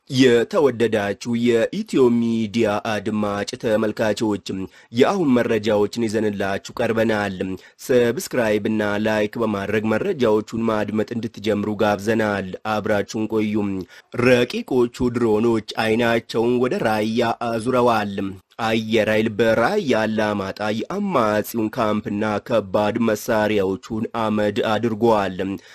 የተወደዳችሁ የኢትዮ ሚዲያ አድማጭ ተመልካቾችም የአሁን መረጃዎችን ይዘንላችሁ ቀርበናል። ሰብስክራይብ እና ላይክ በማድረግ መረጃዎቹን ማድመጥ እንድትጀምሩ ጋብዘናል። አብራችሁን ቆዩም። ረቂቆቹ ድሮኖች አይናቸውን ወደ ራያ አዙረዋል። አየር ኃይል በራያ አላማጣ የአማጺውን ካምፕና ከባድ መሳሪያዎቹን አመድ አድርጓል።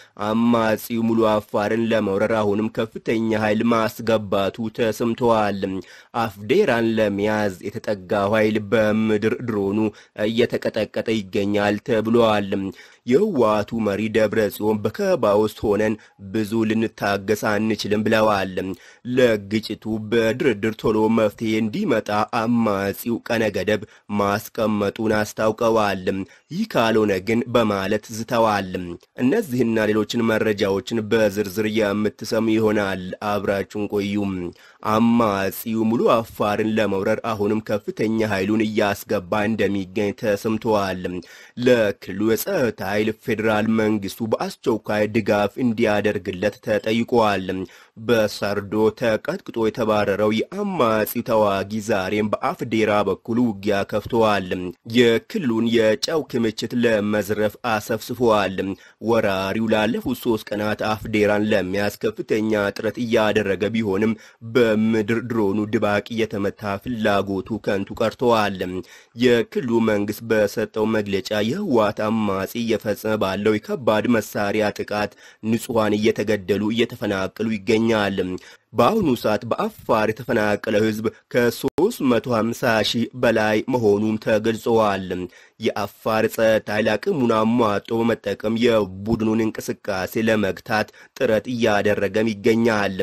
አማጺው ሙሉ አፋርን ለመውረር አሁንም ከፍተኛ ኃይል ማስገባቱ ተሰምተዋል። አፍዴራን ለመያዝ የተጠጋው ኃይል በምድር ድሮኑ እየተቀጠቀጠ ይገኛል ተብሏል። የህወሓቱ መሪ ደብረ ጽዮን በከበባ ውስጥ ሆነን ብዙ ልንታገስ አንችልም ብለዋል። ለግጭቱ በድርድር ቶሎ መፍትሄ እንዲመጣ አማጺው ቀነ ገደብ ማስቀመጡን አስታውቀዋል። ይህ ካልሆነ ግን በማለት ዝተዋል። እነዚህና ሌሎችን መረጃዎችን በዝርዝር የምትሰሙ ይሆናል። አብራችሁን ቆዩም። አማጺው ሙሉ አፋርን ለመውረር አሁንም ከፍተኛ ኃይሉን እያስገባ እንደሚገኝ ተሰምተዋል። ለክልሉ የጸጥታ ኃይል ፌዴራል መንግስቱ በአስቸኳይ ድጋፍ እንዲያደርግለት ተጠይቋል። በሰርዶ ተቀጥቅጦ የተባረረው የአማጺው ተዋጊ ዛሬም በአፍዴራ በኩል ውጊያ ከፍተዋል። የክልሉን የጨው ክምችት ለመዝረፍ አሰፍስፈዋል። ወራሪው ላለፉት ሶስት ቀናት አፍዴራን ለመያዝ ከፍተኛ ጥረት እያደረገ ቢሆንም በምድር ድሮኑ ድባቅ እየተመታ ፍላጎቱ ከንቱ ቀርተዋል። የክልሉ መንግስት በሰጠው መግለጫ የህወሓት አማጺ እየፈጸመ ባለው የከባድ መሳሪያ ጥቃት ንጹሐን እየተገደሉ እየተፈናቀሉ ይገኛል። በአሁኑ ሰዓት በአፋር የተፈናቀለው ህዝብ ከ350 ሺህ በላይ መሆኑም ተገልጸዋል። የአፋር ጸጥታ ኃይል አቅሙን አሟጦ በመጠቀም የቡድኑን እንቅስቃሴ ለመግታት ጥረት እያደረገም ይገኛል።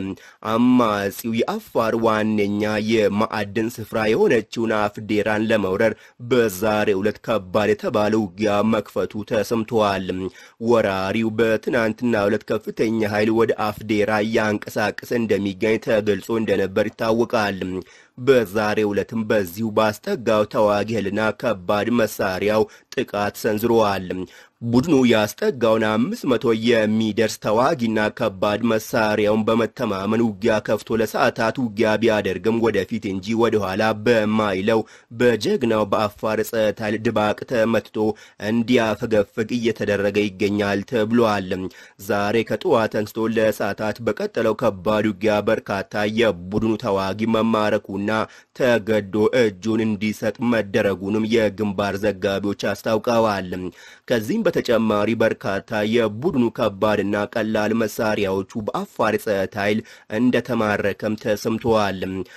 አማጺው የአፋር ዋነኛ የማዕድን ስፍራ የሆነችውን አፍዴራን ለመውረር በዛሬው ዕለት ከባድ የተባለ ውጊያ መክፈቱ ተሰምተዋል። ወራሪው በትናንትና ዕለት ከፍተኛ ኃይል ወደ አፍዴራ እያንቀሳቀሰ እንደሚገኝ ተገልጾ እንደነበር ይታወቃል። በዛሬው ዕለትም በዚሁ ባስጠጋው ተዋጊ ኃይልና ከባድ መሳሪያው ጥቃት ሰንዝረዋል። ቡድኑ ያስጠጋውን አምስት መቶ የሚደርስ ተዋጊና ከባድ መሳሪያውን በመተማመን ውጊያ ከፍቶ ለሰዓታት ውጊያ ቢያደርግም ወደፊት እንጂ ወደኋላ በማይለው በጀግናው በአፋር ጸጥታ ኃይል ድባቅ ተመትቶ እንዲያፈገፍግ እየተደረገ ይገኛል ተብሏል። ዛሬ ከጠዋት አንስቶ ለሰዓታት በቀጠለው ከባድ ውጊያ በርካታ የቡድኑ ተዋጊ መማረኩና ተገዶ እጁን እንዲሰጥ መደረጉንም የግንባር ዘጋቢዎች አስታውቀዋል። ከዚህም በተጨማሪ በርካታ የቡድኑ ከባድና ቀላል መሳሪያዎቹ በአፋር ጸጥታ ኃይል እንደተማረከም ተሰምተዋል።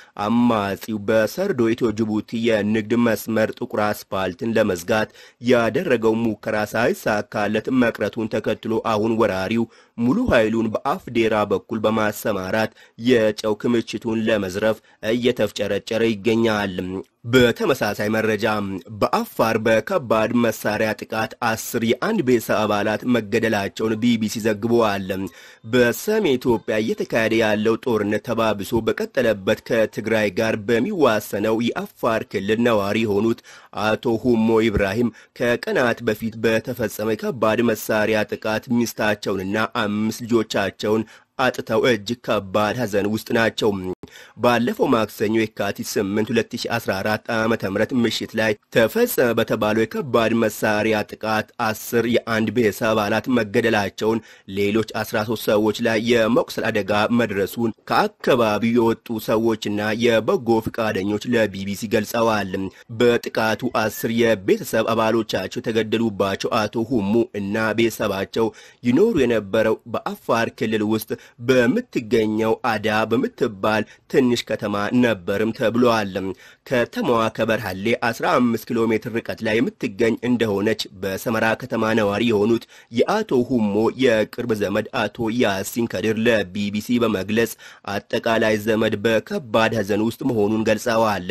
አማጺው በሰርዶ ኢትዮ ጅቡቲ የንግድ መስመር ጥቁር አስፓልትን ለመዝጋት ያደረገው ሙከራ ሳይሳካለት መቅረቱን ተከትሎ አሁን ወራሪው ሙሉ ኃይሉን በአፍዴራ በኩል በማሰማራት የጨው ክምችቱን ለመዝረፍ እየተፍጨረጨረ ይገኛል። በተመሳሳይ መረጃ በአፋር በከባድ መሳሪያ ጥቃት አስር የአንድ ቤተሰብ አባላት መገደላቸውን ቢቢሲ ዘግበዋል። በሰሜን ኢትዮጵያ እየተካሄደ ያለው ጦርነት ተባብሶ በቀጠለበት ከትግራይ ጋር በሚዋሰነው የአፋር ክልል ነዋሪ የሆኑት አቶ ሁሞ ኢብራሂም ከቀናት በፊት በተፈጸመ የከባድ መሳሪያ ጥቃት ሚስታቸውንና አምስት ልጆቻቸውን አጥተው እጅግ ከባድ ሐዘን ውስጥ ናቸው። ባለፈው ማክሰኞ የካቲት 8 2014 ዓ ም ምሽት ላይ ተፈጸመ በተባለው የከባድ መሳሪያ ጥቃት አስር የአንድ ቤተሰብ አባላት መገደላቸውን፣ ሌሎች 13 ሰዎች ላይ የመቁሰል አደጋ መድረሱን ከአካባቢው የወጡ ሰዎችና የበጎ ፈቃደኞች ለቢቢሲ ገልጸዋል። በጥቃቱ አስር የቤተሰብ አባሎቻቸው የተገደሉባቸው አቶ ሁሙ እና ቤተሰባቸው ይኖሩ የነበረው በአፋር ክልል ውስጥ በምትገኘው አዳ በምትባል ትንሽ ከተማ ነበርም ተብሏል። ከተማዋ ከበርሃሌ 15 ኪሎ ሜትር ርቀት ላይ የምትገኝ እንደሆነች በሰመራ ከተማ ነዋሪ የሆኑት የአቶ ሁሞ የቅርብ ዘመድ አቶ ያሲን ከድር ለቢቢሲ በመግለጽ አጠቃላይ ዘመድ በከባድ ሐዘን ውስጥ መሆኑን ገልጸዋል።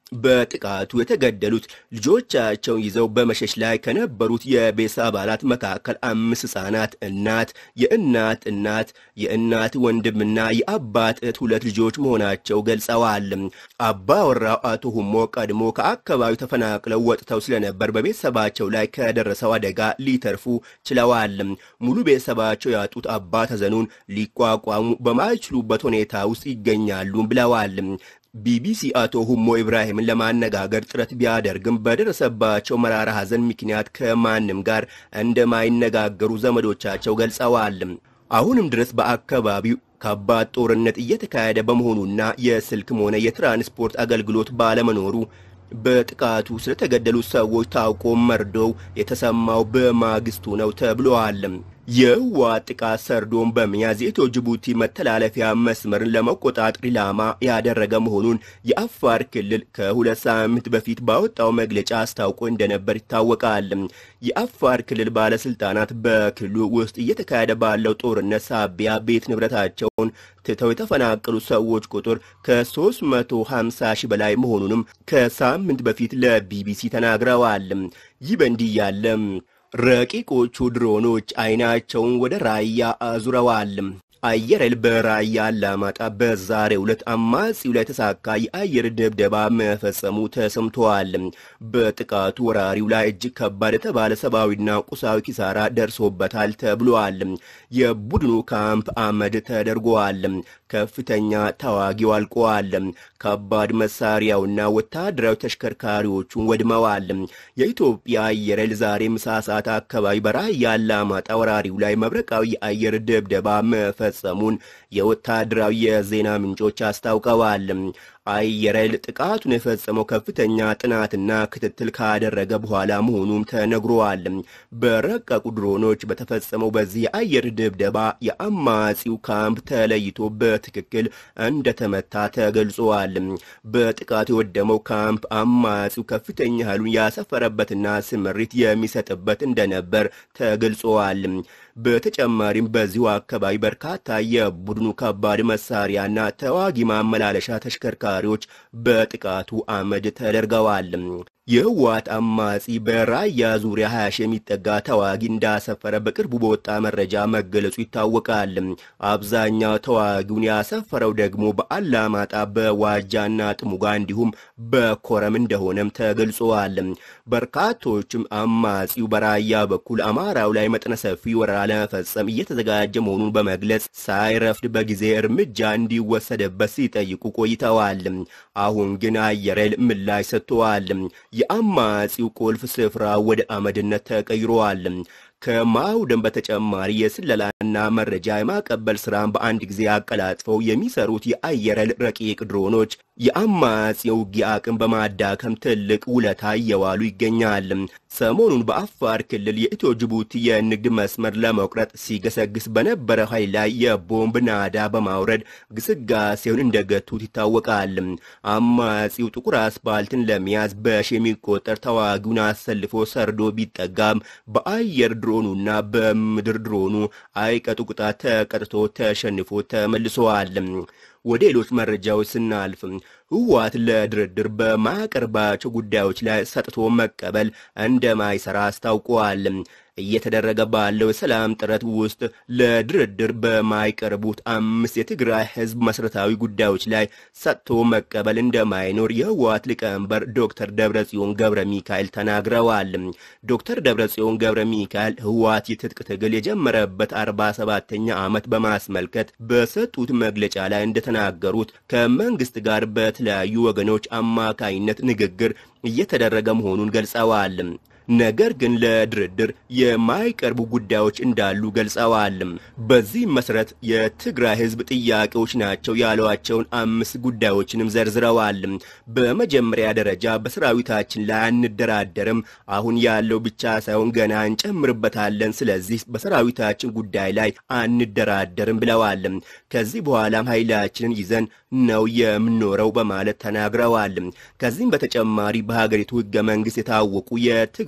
በጥቃቱ የተገደሉት ልጆቻቸውን ይዘው በመሸሽ ላይ ከነበሩት የቤተሰብ አባላት መካከል አምስት ሕፃናት፣ እናት፣ የእናት እናት፣ የእናት ወንድምና የአባት እህት ሁለት ልጆች መሆናቸው ገልጸዋል። አባወራው አቶ ሁሞ ቀድሞ ከአካባቢው ተፈናቅለው ወጥተው ስለነበር በቤተሰባቸው ላይ ከደረሰው አደጋ ሊተርፉ ችለዋል። ሙሉ ቤተሰባቸው ያጡት አባት ሐዘኑን ሊቋቋሙ በማይችሉበት ሁኔታ ውስጥ ይገኛሉ ብለዋል። ቢቢሲ አቶ ሁሞ ኢብራሂምን ለማነጋገር ጥረት ቢያደርግም በደረሰባቸው መራራ ሐዘን ምክንያት ከማንም ጋር እንደማይነጋገሩ ዘመዶቻቸው ገልጸዋል። አሁንም ድረስ በአካባቢው ከባድ ጦርነት እየተካሄደ በመሆኑና የስልክም ሆነ የትራንስፖርት አገልግሎት ባለመኖሩ በጥቃቱ ስለተገደሉት ሰዎች ታውቆ መርዶው የተሰማው በማግስቱ ነው ተብሏል። የህወሓት ጥቃት ሰርዶን በመያዝ የኢትዮ ጅቡቲ መተላለፊያ መስመርን ለመቆጣጠር ኢላማ ያደረገ መሆኑን የአፋር ክልል ከሁለት ሳምንት በፊት ባወጣው መግለጫ አስታውቆ እንደነበር ይታወቃል። የአፋር ክልል ባለስልጣናት በክልሉ ውስጥ እየተካሄደ ባለው ጦርነት ሳቢያ ቤት ንብረታቸውን ትተው የተፈናቀሉ ሰዎች ቁጥር ከ350 ሺህ በላይ መሆኑንም ከሳምንት በፊት ለቢቢሲ ተናግረዋል። ይህ በእንዲህ ያለ ረቂቆቹ ድሮኖች አይናቸውን ወደ ራያ አዙረዋል። አየር ኃይል በራያ አላማጣ በዛሬው ዕለት አማጺው ላይ የተሳካ የአየር ድብደባ መፈጸሙ ተሰምተዋል። በጥቃቱ ወራሪው ላይ እጅግ ከባድ የተባለ ሰብአዊና ቁሳዊ ኪሳራ ደርሶበታል ተብሏል። የቡድኑ ካምፕ አመድ ተደርጓል። ከፍተኛ ተዋጊው አልቀዋል። ከባድ መሳሪያውና ወታደራዊ ተሽከርካሪዎቹን ወድመዋል። የኢትዮጵያ አየር ኃይል ዛሬ ምሳ ሰዓት አካባቢ በራያ አላማጣ ወራሪው ላይ መብረቃዊ የአየር ድብደባ መፈጸሙን የወታደራዊ የዜና ምንጮች አስታውቀዋል። አየር ኃይል ጥቃቱን የፈጸመው ከፍተኛ ጥናትና ክትትል ካደረገ በኋላ መሆኑም ተነግሯል። በረቀቁ ድሮኖች በተፈጸመው በዚህ የአየር ድብደባ የአማጺው ካምፕ ተለይቶ በትክክል እንደተመታ ተገልጿል። በጥቃቱ የወደመው ካምፕ አማጺው ከፍተኛ ኃይሉን ያሰፈረበትና ስምሪት የሚሰጥበት እንደነበር ተገልጿል። በተጨማሪም በዚሁ አካባቢ በርካታ የቡድኑ ከባድ መሳሪያና ተዋጊ ማመላለሻ ተሽከርካሪዎች በጥቃቱ አመድ ተደርገዋል። የህወሓት አማጺ በራያ ዙሪያ 20 ሺህ የሚጠጋ ተዋጊ እንዳሰፈረ በቅርቡ በወጣ መረጃ መገለጹ ይታወቃል። አብዛኛው ተዋጊውን ያሰፈረው ደግሞ በአላማጣ በዋጃና ጥሙጋ እንዲሁም በኮረም እንደሆነም ተገልጿል። በርካቶችም አማጺው በራያ በኩል አማራው ላይ መጠነ ሰፊ ወረራ ለመፈጸም እየተዘጋጀ መሆኑን በመግለጽ ሳይረፍድ በጊዜ እርምጃ እንዲወሰደበት ሲጠይቁ ቆይተዋል። አሁን ግን አየር ኃይል ምላሽ ሰጥተዋል። የአማጺው ቁልፍ ስፍራ ወደ አመድነት ተቀይሯል። ከማውደም በተጨማሪ የስለላና መረጃ የማቀበል ስራን በአንድ ጊዜ አቀላጥፈው የሚሰሩት የአየር ኃይል ረቂቅ ድሮኖች የአማጺው ውጊያ አቅም በማዳከም ትልቅ ውለታ እየዋሉ ይገኛል። ሰሞኑን በአፋር ክልል የኢትዮ ጅቡቲ የንግድ መስመር ለመቁረጥ ሲገሰግስ በነበረ ኃይል ላይ የቦምብ ናዳ በማውረድ ግስጋሴውን እንደገቱት ይታወቃል። አማጺው ጥቁር አስፓልትን ለመያዝ በሺ የሚቆጠር ተዋጊውን አሰልፎ ሰርዶ ቢጠጋም በአየር ድሮኑና በምድር ድሮኑ አይቀጡ ቅጣት ተቀጥቶ ተሸንፎ ተመልሰዋል። ወደ ሌሎች መረጃዎች ስናልፍ ህወሓት ለድርድር በማያቀርባቸው ጉዳዮች ላይ ሰጥቶ መቀበል እንደማይሰራ አስታውቀዋል። እየተደረገ ባለው የሰላም ጥረት ውስጥ ለድርድር በማይቀርቡት አምስት የትግራይ ህዝብ መሰረታዊ ጉዳዮች ላይ ሰጥቶ መቀበል እንደማይኖር የህወሓት ሊቀመንበር ዶክተር ደብረጽዮን ገብረ ሚካኤል ተናግረዋል። ዶክተር ደብረጽዮን ገብረ ሚካኤል ህወሓት የትጥቅ ትግል የጀመረበት 47ኛ ዓመት በማስመልከት በሰጡት መግለጫ ላይ እንደተናገሩት ከመንግስት ጋር በተለያዩ ወገኖች አማካይነት ንግግር እየተደረገ መሆኑን ገልጸዋል። ነገር ግን ለድርድር የማይቀርቡ ጉዳዮች እንዳሉ ገልጸዋል። በዚህም መሰረት የትግራይ ህዝብ ጥያቄዎች ናቸው ያሏቸውን አምስት ጉዳዮችንም ዘርዝረዋል። በመጀመሪያ ደረጃ በሰራዊታችን ላይ አንደራደርም፣ አሁን ያለው ብቻ ሳይሆን ገና እንጨምርበታለን። ስለዚህ በሰራዊታችን ጉዳይ ላይ አንደራደርም ብለዋል። ከዚህ በኋላም ኃይላችንን ይዘን ነው የምንኖረው በማለት ተናግረዋል። ከዚህም በተጨማሪ በሀገሪቱ ህገ መንግስት የታወቁ የትግራይ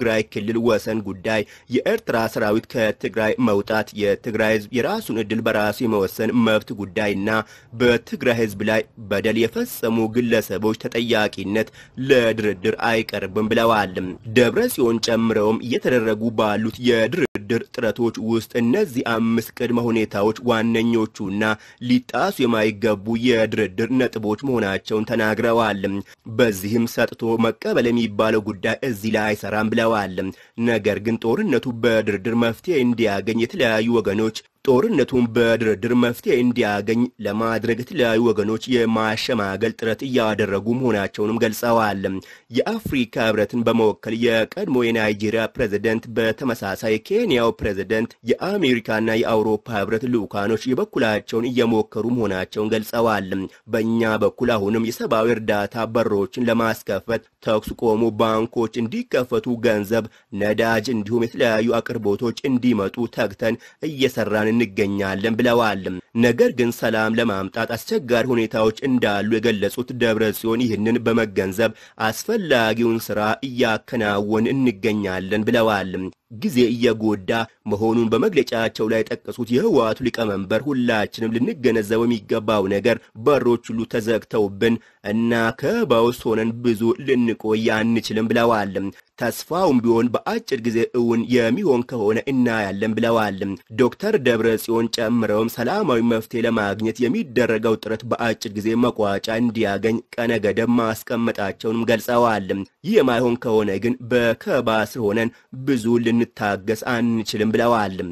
የትግራይ ክልል ወሰን ጉዳይ፣ የኤርትራ ሰራዊት ከትግራይ መውጣት፣ የትግራይ ህዝብ የራሱን ዕድል በራሱ የመወሰን መብት ጉዳይና በትግራይ ህዝብ ላይ በደል የፈጸሙ ግለሰቦች ተጠያቂነት ለድርድር አይቀርብም ብለዋል። ደብረ ጽዮን ጨምረውም እየተደረጉ ባሉት የድርድር ጥረቶች ውስጥ እነዚህ አምስት ቅድመ ሁኔታዎች ዋነኞቹና ሊጣሱ የማይገቡ የድርድር ነጥቦች መሆናቸውን ተናግረዋል። በዚህም ሰጥቶ መቀበል የሚባለው ጉዳይ እዚህ ላይ አይሰራም ብለዋል። ነገር ግን ጦርነቱ በድርድር መፍትሄ እንዲያገኝ የተለያዩ ወገኖች ጦርነቱን በድርድር መፍትሄ እንዲያገኝ ለማድረግ የተለያዩ ወገኖች የማሸማገል ጥረት እያደረጉ መሆናቸውንም ገልጸዋል። የአፍሪካ ህብረትን በመወከል የቀድሞ የናይጄሪያ ፕሬዝደንት፣ በተመሳሳይ የኬንያው ፕሬዝደንት፣ የአሜሪካና የአውሮፓ ህብረት ልዑካኖች የበኩላቸውን እየሞከሩ መሆናቸውን ገልጸዋል። በእኛ በኩል አሁንም የሰብአዊ እርዳታ በሮችን ለማስከፈት ተኩስ ቆሙ፣ ባንኮች እንዲከፈቱ፣ ገንዘብ፣ ነዳጅ እንዲሁም የተለያዩ አቅርቦቶች እንዲመጡ ተግተን እየሰራን እንገኛለን ብለዋል። ነገር ግን ሰላም ለማምጣት አስቸጋሪ ሁኔታዎች እንዳሉ የገለጹት ደብረ ጽዮን ይህንን በመገንዘብ አስፈላጊውን ስራ እያከናወን እንገኛለን ብለዋል። ጊዜ እየጎዳ መሆኑን በመግለጫቸው ላይ የጠቀሱት የህወሓቱ ሊቀመንበር ሁላችንም ልንገነዘበው የሚገባው ነገር በሮች ሁሉ ተዘግተውብን እና ከበባ ውስጥ ሆነን ብዙ ልንቆይ አንችልም ብለዋል። ተስፋውም ቢሆን በአጭር ጊዜ እውን የሚሆን ከሆነ እናያለን ብለዋል። ዶክተር ደብረ ጽዮን ጨምረውም ሰላማዊ መፍትሄ ለማግኘት የሚደረገው ጥረት በአጭር ጊዜ መቋጫ እንዲያገኝ ቀነ ገደብ ማስቀመጣቸውንም ገልጸዋል። ይህ የማይሆን ከሆነ ግን በከበባ ስር ሆነን ብዙ ልንታገስ አንችልም ብለዋል።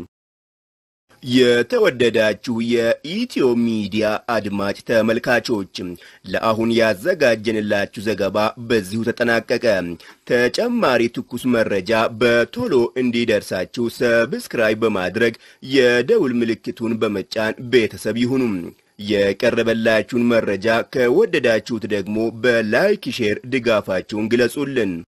የተወደዳችሁ የኢትዮ ሚዲያ አድማጭ ተመልካቾች ለአሁን ያዘጋጀንላችሁ ዘገባ በዚሁ ተጠናቀቀ። ተጨማሪ ትኩስ መረጃ በቶሎ እንዲደርሳችሁ ሰብስክራይብ በማድረግ የደውል ምልክቱን በመጫን ቤተሰብ ይሁኑ። የቀረበላችሁን መረጃ ከወደዳችሁት ደግሞ በላይክ ሼር ድጋፋችሁን ግለጹልን።